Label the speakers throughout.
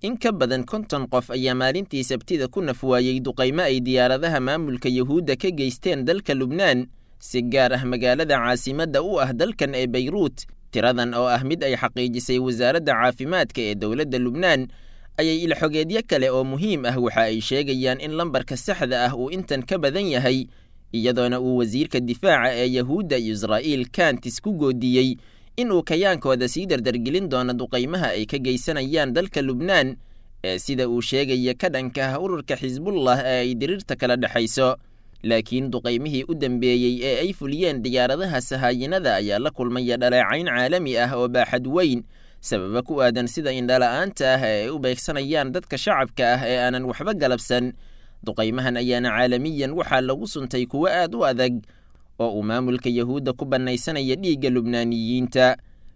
Speaker 1: in ka badan konton qof ayaa maalintii sabtida ku nafwaayey duqaymo ay diyaaradaha maamulka yuhuudda ka geysteen dalka lubnaan si gaar ah magaalada caasimadda u ah dalkan ee bayruut tiradan oo ah mid ay xaqiijisay wasaaradda caafimaadka ee dowladda lubnaan ayay ilxogeedyo kale oo muhiim ah waxa ay sheegayaan in lambarka saxda ah uu intan ka badan yahay iyadoona uu wasiirka difaaca ee yahuudda israa'iil kantis ku goodiyey inuu kayaankooda sii dardargelin doono duqaymaha ay ka geysanayaan dalka lubnaan ee sida uu sheegaya ka dhanka ah ururka xisbullah ee ay diriirta kala dhexayso laakiin duqaymihii u dambeeyey ee ay fuliyeen diyaaradaha sahaayinada ayaa la kulmaya dhaleecayn caalami ah oo baaxad weyn sababa ku aadan sida indhala-aanta ah ee ay u beegsanayaan dadka shacabka ah ee aanan waxba galabsan duqaymahan ayaana caalamiyan waxaa lagu suntay kuwo aad u adag oo uu maamulka yahuudda ku bannaysanaya dhiigga lubnaaniyiinta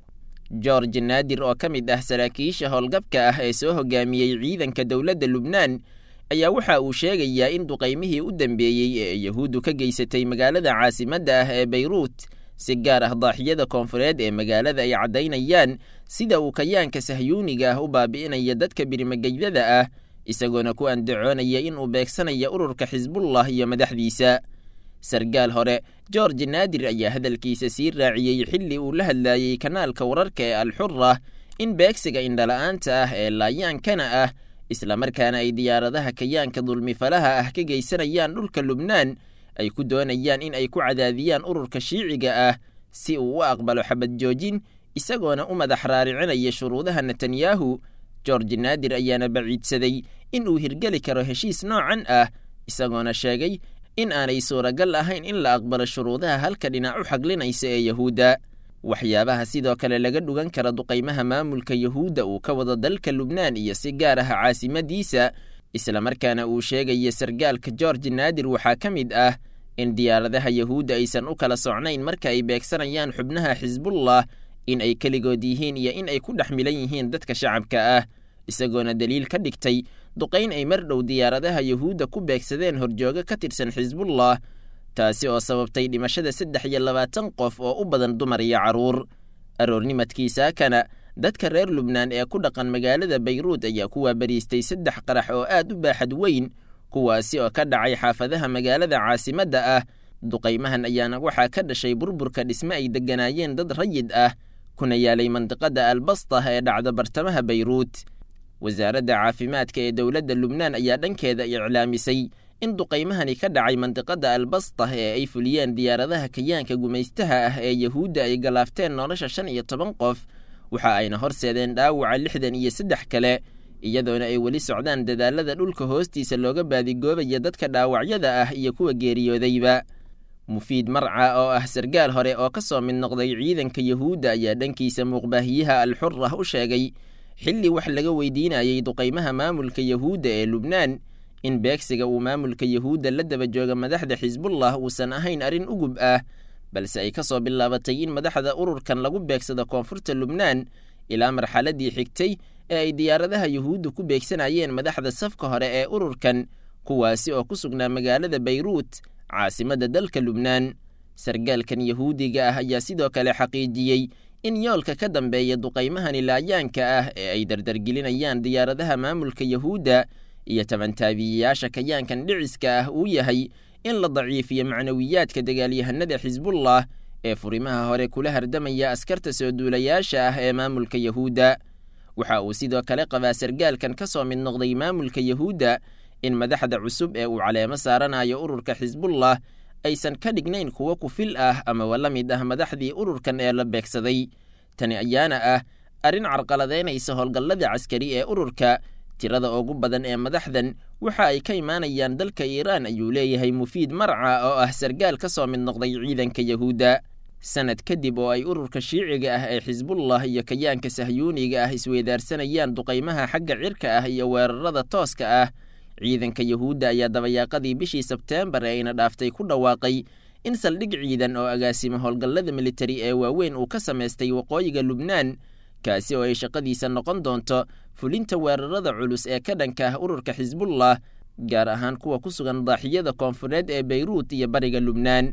Speaker 1: george naadir oo ka mid ah saraakiisha howlgabka ah ee soo hogaamiyey ciidanka dowladda lubnaan ayaa waxa uu sheegayaa in duqaymihii u dambeeyey ee yahuuddu ka geysatay magaalada caasimadda ah ee bayruut si gaar ah daaxiyada koonfureed ee magaalada ay caddaynayaan sida uu kayaanka sahyuuniga ah u baabi'inaya dadka birimageydada ah isagoona ku andacoonaya inuu beegsanaya ururka xisbullah iyo madaxdiisa sargaal hore george naadir ayaa hadalkiisa sii raaciyey xilli uu la hadlaayey kanaalka wararka ee alxura in beegsiga indhala-aanta ah ee laayaankana ah islamarkaana ay diyaaradaha kayaanka dulmifalaha ah ka geysanayaan dhulka lubnaan ay ku doonayaan in ay ku cadaadiyaan ururka shiiciga ah si uu u aqbalo xabad joojin isagoona u madax raaricinaya shuruudaha netanyahu george naadir ayaana baciidsaday in uu hirgeli karo heshiis noocan ah isagoona sheegay in aanay suuragal ahayn in la aqbalo shuruudaha halka dhinac u xaglinaysa ee yahuudda waxyaabaha sidoo kale laga dhugan kara duqaymaha maamulka yahuudda uu ka wado dalka lubnaan iyo si gaar ah caasimadiisa islamarkaana uu sheegaya sargaalka george naadir waxaa ka mid ah in diyaaradaha yahuudda aysan u kala socnayn marka ay beegsanayaan xubnaha xisbullah in ay keligood yihiin iyo in ay ku dhex milan yihiin dadka shacabka ah isagoona daliil ka dhigtay duqayn ay mar dhow diyaaradaha yahuudda ku beegsadeen horjoogo ka tirsan xisbullah taasi oo sababtay dhimashada saddex iyo labaatan qof oo u badan dumar iyo carruur aroornimadkiisaakana dadka reer lubnaan ee ku dhaqan magaalada bayruud ayaa ku waabariistay saddex qarax oo aad u baaxad weyn kuwaasi oo ka dhacay xaafadaha magaalada caasimadda ah duqaymahan ayaana waxaa ka dhashay burburka dhisme ay degganaayeen dad rayid ah kuna yaalay mandiqada albastah ee dhacda bartamaha bayruud wasaaradda caafimaadka ee dowladda lubnaan ayaa dhankeeda iclaamisay in duqaymahani ka dhacay mandiqada albastah ee ay fuliyeen diyaaradaha kayaanka gumaystaha ah ee yahuudda ay galaafteen nolosha shan iyo toban qof waxa ayna horseedeen dhaawaca lixdan iyo saddex kale iyadoona ay weli socdaan dadaalada dhulka hoostiisa looga baadigoobaya dadka dhaawacyada ah iyo kuwa geeriyoodayba mufiid marca oo ah sargaal hore oo ka soo mid noqday ciidanka yahuudda ayaa dhankiisa muuqbaahiyaha alxurah u sheegay xilli wax laga weydiinayey duqaymaha maamulka yahuudda ee lubnaan in beegsiga uu maamulka yahuudda la daba jooga madaxda xisbullah uusan ahayn arrin ugub ah balse ay ka soo bilaabatay in madaxda ururkan lagu beegsado koonfurta lubnaan ilaa marxaladii xigtay ee ay diyaaradaha yahuudda ku beegsanayeen madaxda safka hore ee ururkan kuwaasi oo ku sugnaa magaalada bayruut caasimadda dalka lubnaan sargaalkan yahuudiga ah ayaa sidoo kale xaqiijiyey in yoolka ka dambeeya duqaymahani laayaanka ah ee ay dardargelinayaan diyaaradaha maamulka yahuudda iyo tabantaabiyeyaasha kayaankan dhiciska ah uu yahay in la daciifiyo macnawiyaadka dagaalyahanada xisbullah ee furimaha hore kula hardamaya askarta soo duulayaasha ah ee maamulka yahuudda waxa uu sidoo kale qabaa sargaalkan ka soo mid noqday maamulka yahuudda in madaxda cusub ee uu caleemo saaranayo ururka xisbullah aysan ka dhignayn kuwo kufil ah amaba la mid ah madaxdii ururkan ee la beegsaday tani ayaana ah arrin carqaladeynaysa howlgallada caskari ee ururka tirada ugu badan ee madaxdan waxa ay ka imaanayaan dalka iiraan ayuu leeyahay mufiid marca oo ah sargaal ka soo mid noqday ciidanka yahuudda sanad kadib oo ay ururka shiiciga ah ee xisbullah iyo kayaanka sahyuuniga ah isweydaarsanayaan duqaymaha xagga cirka ah iyo weerarada tooska ah ciidanka yahuudda ayaa dabayaaqadii bishii sebteembar ee ayna dhaaftay ku dhawaaqay in saldhig ciidan oo agaasimo howlgallada militari ee waaweyn uu ka samaystay waqooyiga lubnaan kaasi oo ay shaqadiisa noqon doonto fulinta weerarada culus ee ka dhanka ah ururka xisbullah gaar ahaan kuwa ku sugan daaxiyada koonfureed ee beyruut iyo bariga lubnaan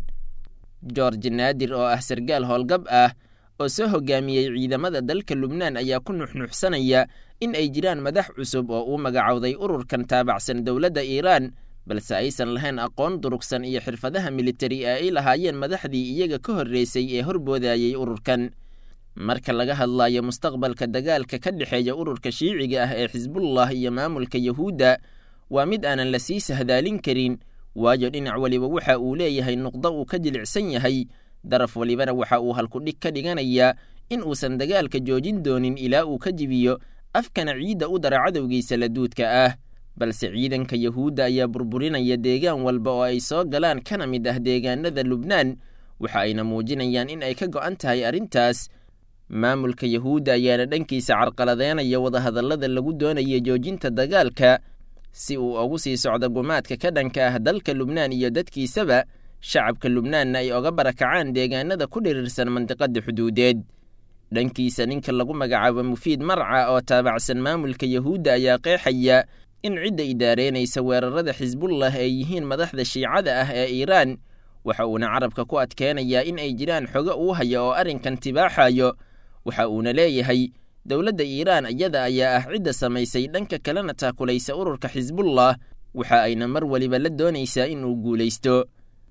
Speaker 1: george naadir oo ah sargaal howlgab ah oo soo hogaamiyey ciidamada dalka lubnaan ayaa ku nuxnuxsanaya in ay jiraan madax cusub oo uu magacowday ururkan taabacsan dowladda iiraan balse aysan lahayn aqoon durugsan iyo xirfadaha militari ee ay lahaayeen madaxdii iyaga ka horreysay ee horboodayey ururkan marka laga hadlayo mustaqbalka dagaalka ka dhexeeya ururka shiiciga ah ee xisbullah iyo maamulka yahuudda waa mid aanan la sii sahdaalin karin waayo dhinac weliba waxa uu leeyahay nuqdo uu ka jilicsan yahay daraf welibana waxa uu halkudhig ka dhiganayaa in uusan dagaalka joojin doonin ilaa uu ka jibiyo afkana ciidda u dara cadowgiisa laduudka ah balse ciidanka yahuudda ayaa burburinaya deegaan walba oo ay soo galaan kana mid ah deegaanada lubnaan waxa ayna muujinayaan in ay ka go'an tahay arrintaas maamulka yahuudda ayaana dhankiisa carqaladeynaya wadahadallada lagu doonaya joojinta dagaalka si uu ugu sii socdo gumaadka ka dhanka ah dalka lubnaan iyo dadkiisaba shacabka lubnaanna ay oga barakacaan deegaanada ku dhirirsan mandiqada xuduudeed dhankiisa ninka lagu magacaabo mufiid marca oo taabacsan maamulka yahuudda ayaa qeexaya in cidda idaareynaysa weerarada xisbullah ay yihiin madaxda shiicada ah ee iiraan waxa uuna carabka ku adkeenayaa in ay jiraan xogo uu haya oo arrinkan tibaaxayo waxa uuna leeyahay dowladda iiraan iyada ayaa ah cidda samaysay dhanka kalena taakulaysa ururka xisbullah waxa ayna mar weliba la doonaysaa in uu guulaysto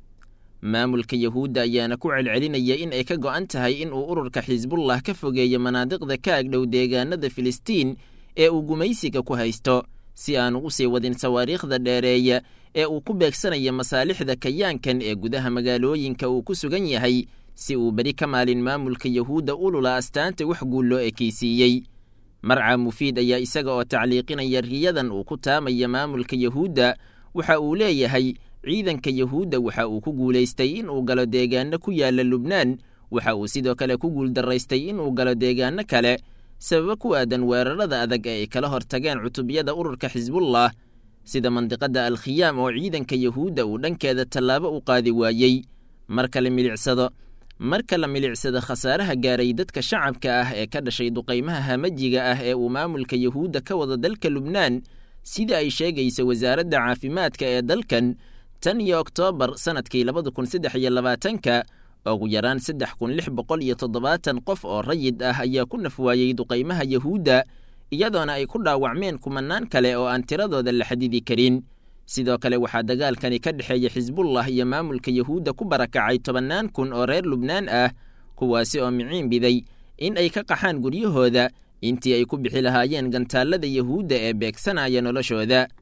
Speaker 1: maamulka yahuudda ayaana ku celcelinaya in ay ka go'an tahay in uu ururka xisbullah ka fogeeyo manaadiqda ka agdhow deegaanada filistiin ee uu gumaysiga ku haysto si aanu u sii wadin sawaariikhda dheereeya ee uu ku beegsanayo masaalixda kayaankan ee gudaha magaalooyinka uu ku sugan yahay si uu beri ka maalin maamulka yahuudda ulula astaanta wax guul loo ekaysiiyey marca mufiid ayaa isaga oo tacliiqinaya riyadan uu ku taamaya maamulka yahuudda waxa uu leeyahay ciidanka yahuudda waxa uu ku guulaystay inuu galo deegaano ku yaala lubnaan waxa uu sidoo kale ku guuldaraystay inuu galo deegaano kale sababo ku aadan weerarada adag ee ay kala hortageen cutubyada ururka xisbullah sida mandiqada alkhiyaam oo ciidanka yahuudda uu dhankeeda tallaabo u qaadi waayey marka la milicsado marka la milicsado khasaaraha gaaray dadka shacabka ah ee ka dhashay duqaymaha hamajiga ah ee uu maamulka yahuudda ka wada dalka lubnaan sida ay sheegaysa wasaaradda caafimaadka ee dalkan tan iyo oktoobar sannadkii labada kun saddex iyo labaatanka ugu yaraan saddex kun lix boqol iyo toddobaatan qof oo rayid ah ayaa ku nafwaayey duqaymaha yahuudda iyadoona ay ku dhaawacmeen kumanaan kale oo aan tiradooda la xadidi karin sidoo kale waxaa dagaalkani ka dhexeeya xisbullah iyo maamulka yahuudda ku barakacay tobannaan kun oo reer lubnaan ah kuwaasi oo miciin biday in ay ka qaxaan guryahooda intii ay ku bixi lahaayeen gantaallada yahuudda ee beegsanaya noloshooda